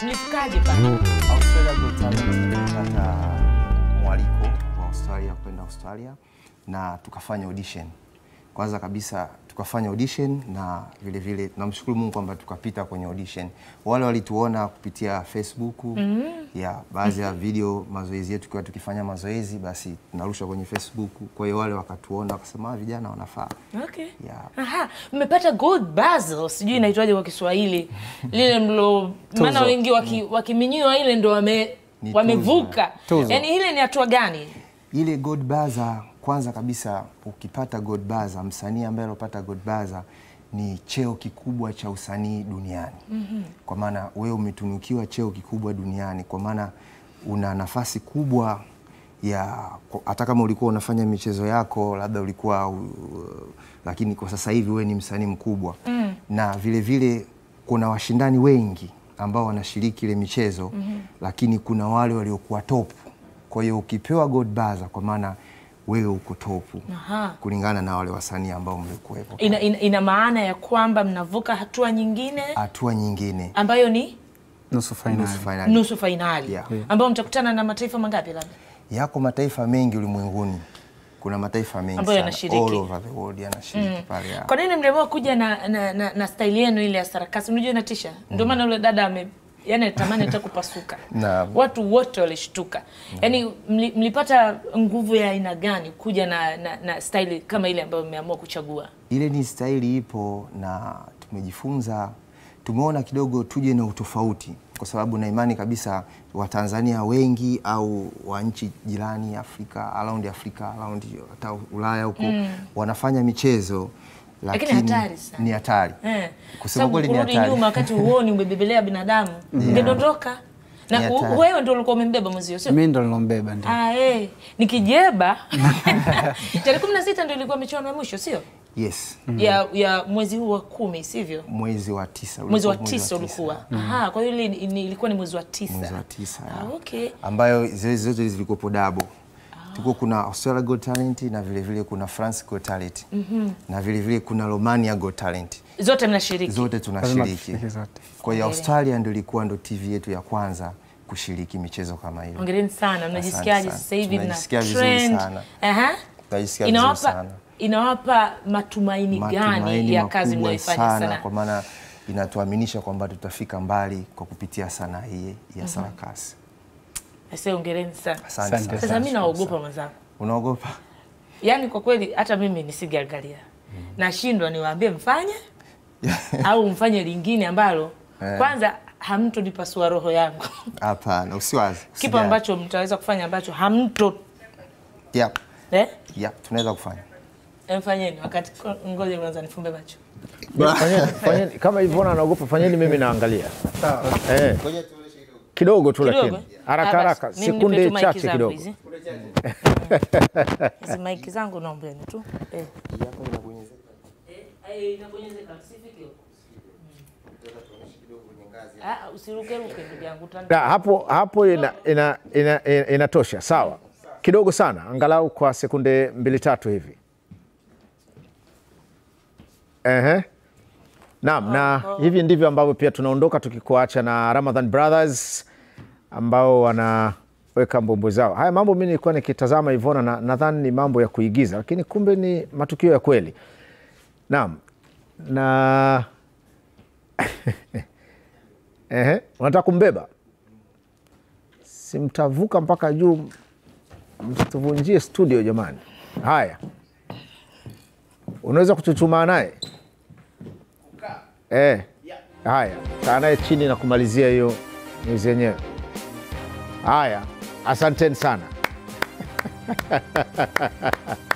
mlifikaje pale? Australia Got Talent tulipata mwaliko wa Australia kwenda Australia na tukafanya audition. Kwanza kabisa tukafanya audition na vile vile tunamshukuru Mungu kwamba tukapita kwenye audition. Wale walituona kupitia Facebook mm ya baadhi ya video mazoezi yetu kwa tukifanya mazoezi basi tunarusha kwenye Facebook. Kwa hiyo wale wakatuona wakasema "Ah, vijana wanafaa. Okay. Yeah. Aha, mmepata gold basil, sijui inaitwaje kwa Kiswahili. Lile mlo maana wengi waki- wakiminyiwa ile ndo wame Ni wamevuka. Tuzo. Yaani ile ni hatua gani? Ile God Baza, kwanza kabisa ukipata God Baza, msanii ambaye alopata God Baza ni cheo kikubwa cha usanii duniani. Kwa maana wewe umetunukiwa cheo kikubwa duniani, kwa maana una nafasi kubwa ya kwa- hata kama ulikuwa unafanya michezo yako labda ulikuwa uh, lakini kwa sasa hivi wewe ni msanii mkubwa na vile vile kuna washindani wengi ambao wanashiriki ile michezo lakini kuna wale waliokuwa top kwa hiyo ukipewa God Baza kwa maana wewe uko topu Aha. kulingana na wale wasanii ambao mlikuwepo. Ina, ina, ina maana ya kwamba mnavuka hatua nyingine Hatua nyingine ambayo ni nusu fainali. nusu finali. nusu fainali Yeah. ambayo mtakutana na mataifa mangapi labda? Yako mataifa mengi ulimwenguni, kuna mataifa mengi Ambayo sana. yanashiriki. all over the world yanashiriki pale. ya. Kwa nini mliamua kuja na, na, na, na staili yenu ile ya sarakasi? Unajua inatisha, ndio maana yule dada ame yani alitamani hata kupasuka. Naam. Watu wote walishtuka. Yani mli, mlipata nguvu ya aina gani kuja na, na, na staili kama ile ambayo mmeamua kuchagua? Ile ni staili ipo na tumejifunza, tumeona kidogo tuje na utofauti, kwa sababu na imani kabisa Watanzania wengi au wa nchi jirani Afrika, around Afrika, around hata Ulaya huko wanafanya michezo Lakini lakini hatari sana. ni hatari Eh. kusema Sababu kweli ni kurudi hatari. nyuma wakati huoni umebebelea binadamu ungedondoka. Na Ni u- hatari. wewe ndio ulikuwa umembeba mwenzio, sio? Mimi ndo nilombeba ndio. Ah, eh. Nikijeba tarehe kumi na sita ndio ilikuwa michuano ya mwisho, sio? Yes, ya, ya mwezi huu wa kumi sivyo? mwezi wa tisa Mwezi wa ulikuwa tisa ulikuwa. Aha, kwa hiyo ile ni- ni- ilikuwa ni mwezi wa tisa. mwezi wa tisa Ah, ya. okay. ambayo zile zote zilikuwepo dabo tulikuwa kuna Australia Got Talent na vile vile kuna France Got Talent na vile vile kuna Romania Got Talent Zote mnashiriki. zote Lazima tunashiriki. tushiriki zote. Kwa hiyo Hongera. Australia ndio ilikuwa ndo TV yetu ya kwanza kushiriki michezo kama hiyo. Hongereni sana. Mnajisikiaje sana. sasa hivi mna Tunajisikia vizuri trend? sana. Aha. Tunajisikia vizuri Inawapa sana. inawapa matumaini gani Matumaini ya kazi makubwa mnayoifanya sana, sana? kwa maana inatuaminisha kwamba tutafika mbali kwa kupitia sanaa hii ya sarakasi. Sasa hongereni sana. Asante Asante sana. Sasa mimi naogopa mwenzangu. Unaogopa? Yaani kwa kweli hata mimi nisingeangalia. Nashindwa niwaambie mfanye au mfanye lingine ambalo kwanza hamtonipasua roho yangu. Hapana, usiwazi. Kipo usijali. ambacho mtaweza kufanya ambacho hamto Yep. eh? Yep, tunaweza kufanya. Mfanyeni wakati ngoja kwanza nifumbe macho. Fanyeni, fanyeni, kama Ivona anaogopa, fanyeni, mimi naangalia eh, kidogo tu, Kidogo. lakini haraka Ah, basi, haraka, mimi nipe sekunde tu maiki chache zangu kidogo. hizi. Hizi maiki zangu naombeni tu. Eh. Eh, inabonyezeka, usifike huko. Ah, usirukeruke ndugu yangu Da, utani- hapo hapo ina, ina, ina, ina, inatosha sawa, kidogo sana, angalau kwa sekunde mbili tatu hivi. Ehe. Naam, na hivi ndivyo ambavyo pia tunaondoka tukikuacha na Ramadhan Brothers ambao wanaweka mbombo zao. Haya mambo mimi nilikuwa nikitazama Ivona na nadhani ni mambo ya kuigiza, lakini kumbe ni matukio ya kweli. Naam, na Ehe, unataka kumbeba? Si mtavuka mpaka juu, msituvunjie studio jamani. Haya, unaweza kuchuchumaa naye eh? Haya, kaa naye chini na kumalizia hiyo nyuzi yenyewe. Haya, asanteni sana.